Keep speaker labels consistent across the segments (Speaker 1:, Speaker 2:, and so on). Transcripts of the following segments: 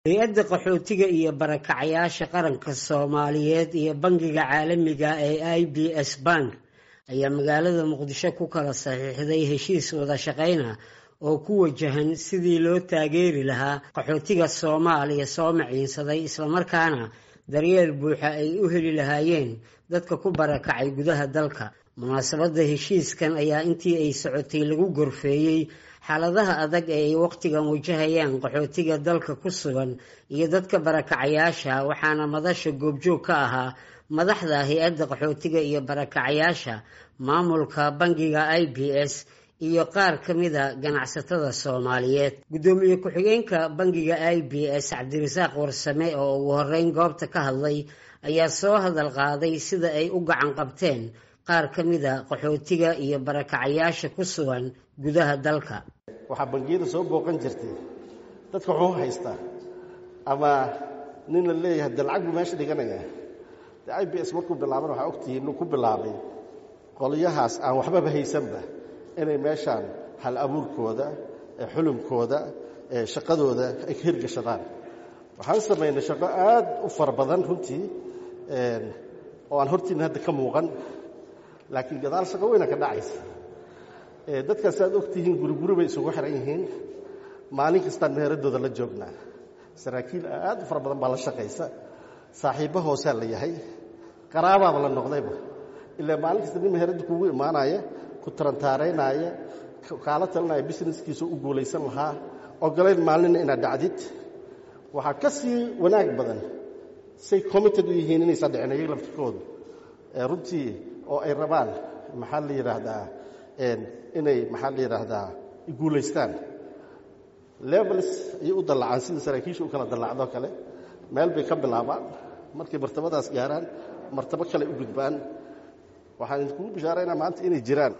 Speaker 1: hay-adda qaxootiga iyo barakacayaasha qaranka soomaaliyeed iyo bangiga caalamiga ee i b s bank ayaa magaalada muqdisho ku kala saxiixday heshiis wada shaqayna oo ku wajahan sidii loo taageeri lahaa qaxootiga soomaaliya soo maciinsaday islamarkaana daryeel buuxa ay u heli lahaayeen dadka ku barakacay gudaha dalka munaasabadda heshiiskan ayaa intii ay socotay lagu gorfeeyey xaaladaha adag ee ay wakhtigan wajahayaan qaxootiga dalka ku sugan iyo dadka barakacayaasha waxaana madasha goobjoog ka ahaa madaxda hay-adda qaxootiga iyo barakacayaasha maamulka bangiga i b s iyo qaar ka mida ganacsatada soomaaliyeed guddoomiye ku-xigeenka bangiga i b s cabdirasaaq warsame oo ugu horeyn goobta ka hadlay ayaa soo hadal qaaday sida ay u gacan qabteen qaar ka mida qaxootiga iyo barakacayaasha ku sugan gudaha dalka
Speaker 2: waxaa bangiyada soo booqan jirtay dadka wuxuu haystaa ama nin la leeyahay de lacag buu meesha dhiganaya de i b s markuu bilaaban waxaa ogtihi inuu ku bilaabay qolyahaas aan waxbaba haysanba inay meeshaan hal abuurkooda xulumkooda shaqadooda ay ka hirgashadaan waxaan samaynay shaqo aad u fara badan runtii oo aan hortiina hadda ka muuqan laakiin gadaal shaqo weyna ka dhacaysa dadkaas aad ogtihiin guriguri bay isugu xiran yihiin maalin kastaan meheradooda la joognaa saraakiil aad u fara badan baa la shaqaysa saaxiibbo hoosaa la yahay qaraabaaba la noqdayba ilaa maalin kasta nin meheradda kugu imaanaya ku tarantaaraynaya kaala talinaya businesskiisa u guulaysan lahaa ogolayn maalinna inaad dhacdid waxaa ka sii wanaag badan say committed u yihiin inaysan dhicin ayaga laftirkoodu runtii oo ay rabaan maxaa la yidhaahdaa inay maxaa la yidhaahdaa guulaystaan levels ayay u dallacaan sida saraakiisha u kala dallacdoo kale meel bay ka bilaabaan markay martabadaas gaaraan martabo kale u gudbaan waxaan idinkugu bishaaraynaa maanta inay jiraan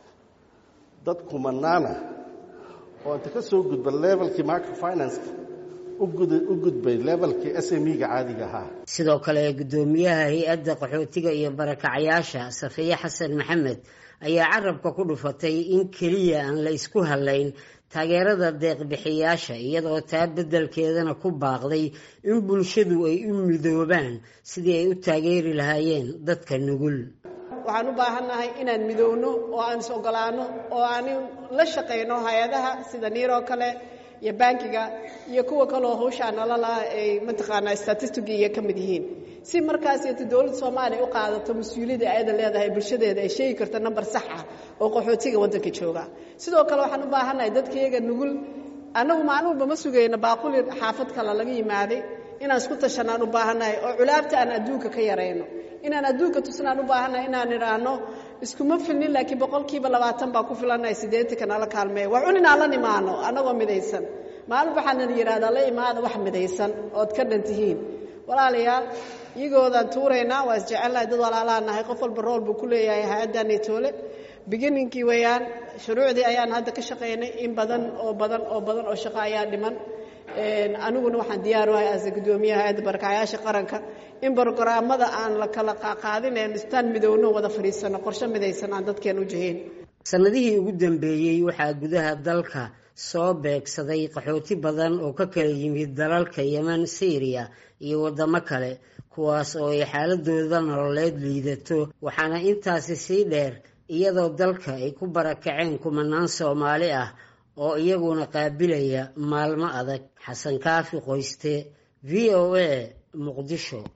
Speaker 2: dad kumanaana oo inta ka soo gudba levelkii microfinanska u gudbay levelkii s m e-ga caadiga ahaa
Speaker 1: sidoo kale guddoomiyaha hay-adda qaxootiga iyo barakacayaasha safiye xasan maxamed ayaa carabka ku dhufatay in keliya aan la isku hadlayn taageerada deeqbixiyaasha iyadoo taa beddelkeedana ku baaqday in bulshadu ay u midoobaan sidii ay u taageeri lahaayeen dadka nugul
Speaker 3: waxaan u baahannahay inaan midoowno oo aan is ogolaano oo aan la shaqayno hay-adaha sida niiroo kale iyo bankiga iyo kuwa kaleo hawshaa nololaha ay mataqaanaa statistigiiga ka mid yihiin si markaasiyto dowladda soomaaliya u qaadato mas-uuliyadda ayada leedahay bulshadeeda ay sheegi karto namber sax ah oo qaxootiga waddanka jooga sidoo kale waxaan u baahannahay dadkayaga nugul annagu maalin walba ma sugayno baaquli xaafad kale laga yimaaday inaan isku tashanaan u baahannahay oo culaabta aan adduunka ka yarayno inaan adduunka tusnaan u baahannahay inaan idhaahno iskuma filnin laakiin boqolkiiba labaatan baa ku filannahay siddeetanka nala kaalmeeya waa cun inaan la nimaano annagoo midaysan maalin waxaana yidhahdaa la imaada wax midaysan ood ka dhan tihiin walaalayaal iyagoodaan tuuraynaa waa isjecelnahay dad walaalaa nahay qof walba rool buu ku leeyahay hay-addaanay toole bigininkii weeyaan shuruucdii ayaan hadda ka shaqaynay in badan oo badan oo badan oo shaqo ayaa dhiman aniguna waxaan diyaar uhay as guddoomiyaha hay-adda barakacayaasha qaranka in brogaraamada aan la kala qaadinayn istaan midowno wada fadhiisano qorshe midaysan aan dadkeen u jihayn
Speaker 1: sannadihii ugu dambeeyey waxaa gudaha dalka soo beegsaday qaxooti badan oo ka kala yimid dalalka yemen syriya iyo waddamo kale kuwaas oo ay xaaladooda nololeed liidato waxaana intaasi sii dheer iyadoo dalka ay ku barakaceen kumanaan soomaali ah oo iyaguna qaabilaya maalmo adag xasan kaafi qoyste v o a muqdisho